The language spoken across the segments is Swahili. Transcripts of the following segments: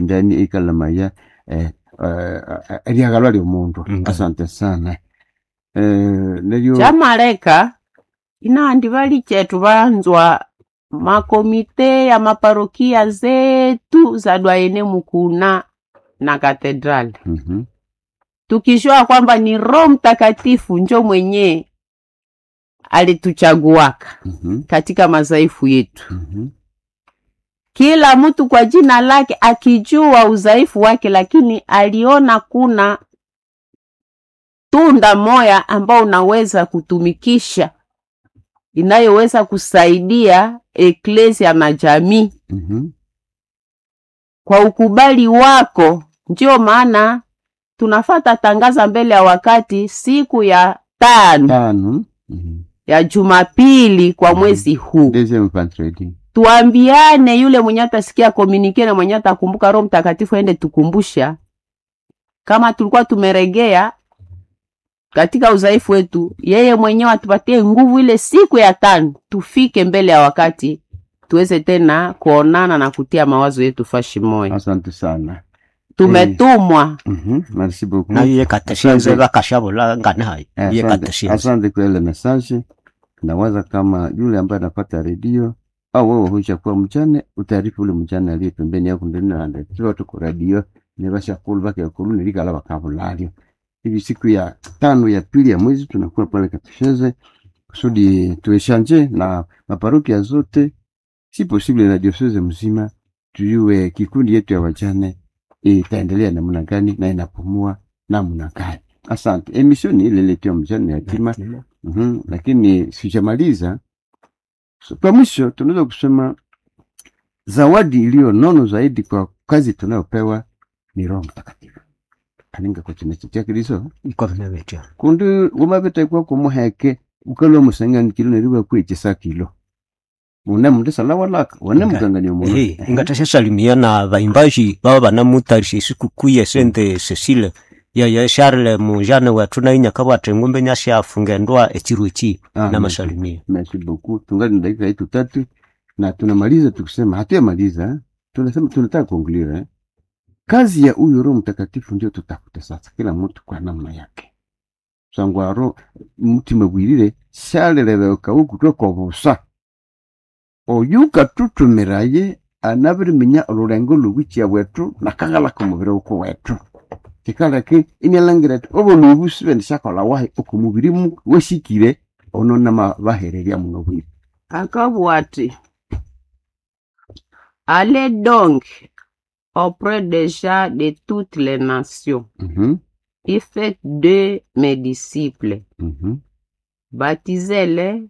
ndani ikalamaya eh, eh, eh, eriagalwa lyomundu Mm. asante sana eh, neryo chamaleka inandi vali chetu vanzwa makomite ya maparokia zetu za dwaene mukuna na katedrali Mhm, tukijua kwamba ni roho mtakatifu njo mwenye alituchaguaka mhm, katika madhaifu yetu mhm, kila mtu kwa jina lake akijua udhaifu wake lakini aliona kuna tunda moya ambao unaweza kutumikisha inayoweza kusaidia eklesia na jamii mhm. kwa ukubali wako ndio maana tunafata tangaza mbele ya wakati siku ya tano tano Mhm. ya jumapili kwa Mhm. mwezi huu deuxième vendredi tuambiane yule mwenye atasikia komunike na mwenye atakumbuka roho mtakatifu aende tukumbusha kama tulikuwa tumeregea katika udhaifu wetu yeye mwenyewe atupatie nguvu ile siku ya tano tufike mbele ya wakati tuweze tena kuonana na kutia mawazo yetu fashi moya asante sana tumetumwa Mhm, merci beaucoup nayo ye kateshenze Asante. bakashabula ngane hayi ye Asante, kateshenze asante kwa ile message. Nawaza kama yule ambaye anapata redio au wewe huisha kuwa mchane, utaarifu ule mchane aliye pembeni yako ndani na ndani. Tuwa tuko radio ni basha kulu bake kulu ni ligala bakabulalio. Hivi siku ya tano ya pili ya mwezi tunakuwa pale Katesheze kusudi tueshanje na maparokia zote, si possible na diocese mzima, tujue kikundi yetu ya wajane itaendelea namna gani na inapumua namna gani. Asante. Emission ni ile letu ya mjane yatima. Mhm, lakini sijamaliza. So, kwa mwisho tunaweza kusema zawadi iliyo nono zaidi kwa kazi tunayopewa ni Roho Mtakatifu aninga kwa china cha Kristo iko vinavyotia kundi wamabeta kwa kumuheke ukalwa musangani kilo neriwa kwechesa kilo una mundu sala walaka wana Nga- mukangani omuntu Eh, ingatasha salimia na vaimbaji baba banamutarisha sikukuu ya sente Cecile ya ya Charles mujane wetu na inyaka bwate ngumbe nyasha afunga ndoa echiru echi na masalimia Merci beaucoup. Tungali na dakika yetu tatu na tunamaliza tukisema, hatuyamaliza, tunasema tunataka kuongelea eh. Kazi ya huyu Roho Mtakatifu ndio tutafuta sasa, kila mtu kwa namna yake. Sangwa ro mutima gwirire shaleleleka ukutwe kwa busa oyuka tutumiraye anabirimenya olurengo lubikya bwetu nakagalaka omubiri uko wetu kikaleke imyalangira ati obo nubusi bendishakola wahi okumubiri mu weshikire ono nama bahereria muno bwire akabwati allez donc auprès des gens de toutes les nations Mhm, et faites de mes disciples mhm. baptisez-les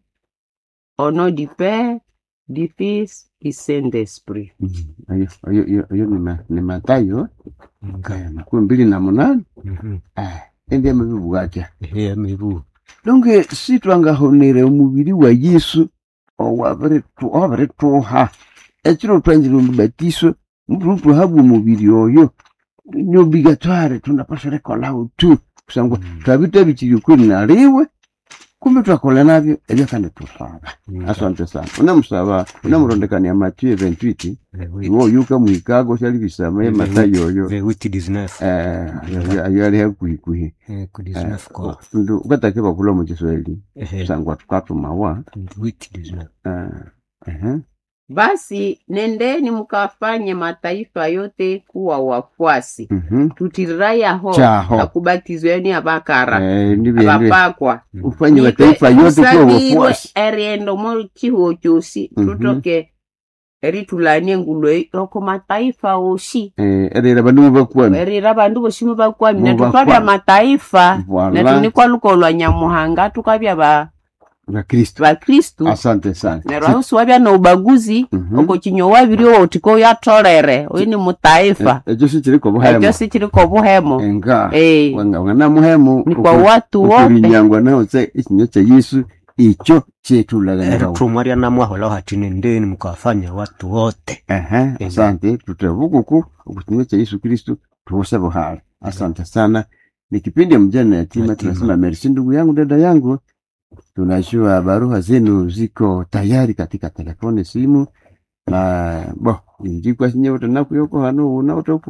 au nom du Père, du Fils et Saint-Esprit. Mhm. ayo ayo ayo ayo ni ma- ni matayo eh, makumi mbili na munane eh, endi amabibwatya ehe mibu donge si twangahonere omubiri wa yesu owabiritu- owabirituha ekiro twanjire omubatiso mututuhabwa omubiri oyo nyobigatware tunapasharekolahu tu kusangwa twabitabikiri kweli naliwe kumbe twakola nabyo ebyo kandi tusaba asante sana unamusaba unamurondekania mathieu 28 iwo yuka mwikago shali bisama ye matayo oyo vewiti 19 eh, ayo- ayo ali hakuhikuhi eh ku 19 kwa ndu ukatake bakula mu kiswahili ehe sangwa tukatumawa vewiti 19 eh, ehe. Basi nendeni mkafanye mataifa yote kuwa wafuasi, Mhm. tutirirayaho Chaho. akubatizweni abakara Eh, ndibyo abapakwa ufanye mataifa yote kuwa wafuasi eriendo mo chihuo chosi Mhm. tutoke eritulanie ngulo oko mataifa oshi Eh, erera bandu bakwami erira bandu boshimu bakwami netu Mubakwami. twabya mataifa netu voila nikwa lukolwa nyamuhanga tukabya ba bakristo bakristu asante sana neryo aho siwabya na ubaguzi Mhm. oko kinyo wabiri otiko yatolere oyu ni mutaifa Eh, ekyo sikiriko ekyo buhemu sikiriko buhemo enga Eh, wangana muhemu ni kwa watu wote ukurinyangwa naho se ikinyo kya yesu ikyo kyetulaganirawo eritumwa rya namwahola hati nendeni mkawafanya watu wote Ehe, asante tutavukuku okukinywa cha Yesu Kristo tuwose buhara. Asante sana. Ni kipindi ya mjane yatima, Yatima. tunasema merci ndugu yangu, dada yangu. Tunajua barua zenu ziko tayari katika telefoni, simu. na bo injikwa sinye utanaku yoko hano una utoku